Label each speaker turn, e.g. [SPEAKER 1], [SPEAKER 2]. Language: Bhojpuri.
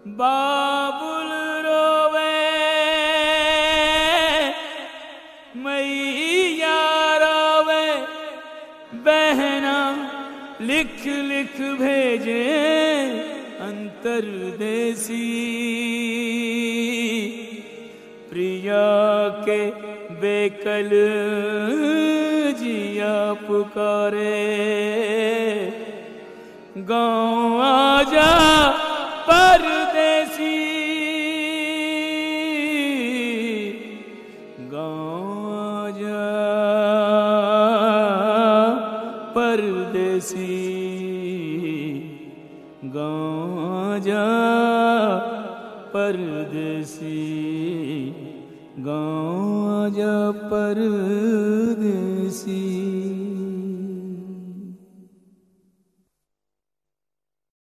[SPEAKER 1] बाबुल रोवे मैया रोवे बहना लिख लिख भेजे अंतरदेसी प्रिया के बेकल जिया पुकारे गाँव आजा परदेसी गाँव आजा परदेसी गाँव आजा परदेसी गाँव आजा परदेसी